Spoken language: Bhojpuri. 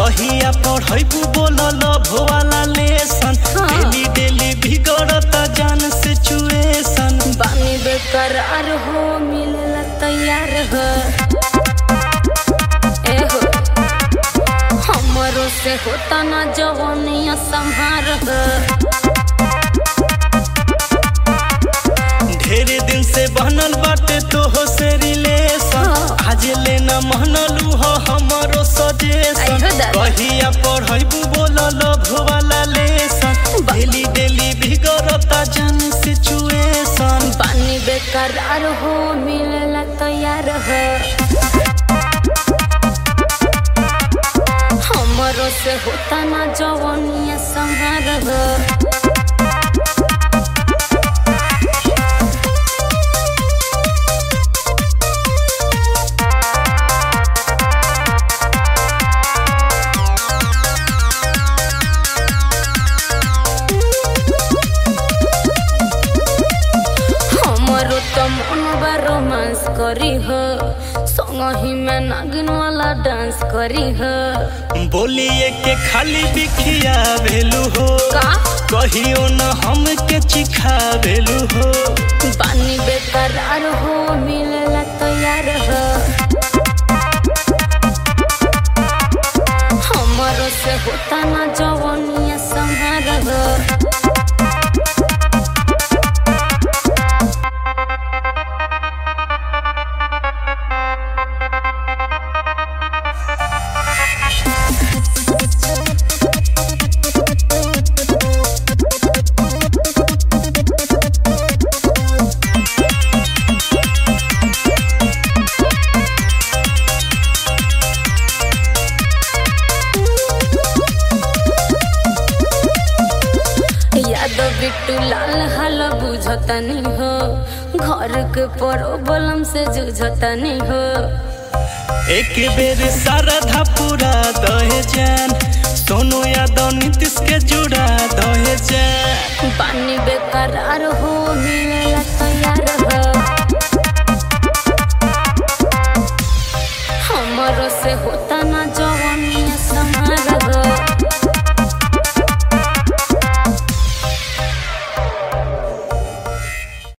कहिया पढ़ैबू बोलल भोवाला लेसन हाँ। डेली डेली बिगड़ता जान सिचुएशन बानी बेकरार हो मिलला तैयार हो ए हो हमरो से होता ना जवानिया संहार हो ढेर दिन से बनल बाटे तोहो से रिलेशन हाँ। आज लेना महनलू हो हमरो सजेशन आइहो दादा। कहिया पढ़ैबू बोलल भोवाला लेसन डेली डेली बिगड़ता जान सिचुएशन बानी बेकरार हो मिलला तैयार हो हमरो से होता ना जवानिया संहार हो हमरो तो मन बा रोमांस करी हो संगही में नागिन वाला डांस करी हो बोलिए के खाली बिखिया भेलू हो का कहियो न हमके चिखा भेलू हो पानी बेकरार हो मिलला तैयार हो हमरो से होता ना जवानिया संहार हो यादव बिट्टू लाल हाल बुझतनी हो घर के प्रॉब्लम से जुझतनी हो एक बेर शारदा पूरा दहे जान सोनू यादव नीतीश के जुड़ा दहे जान पानी बेकरार हो मिलला तैयार हो हमरो से होता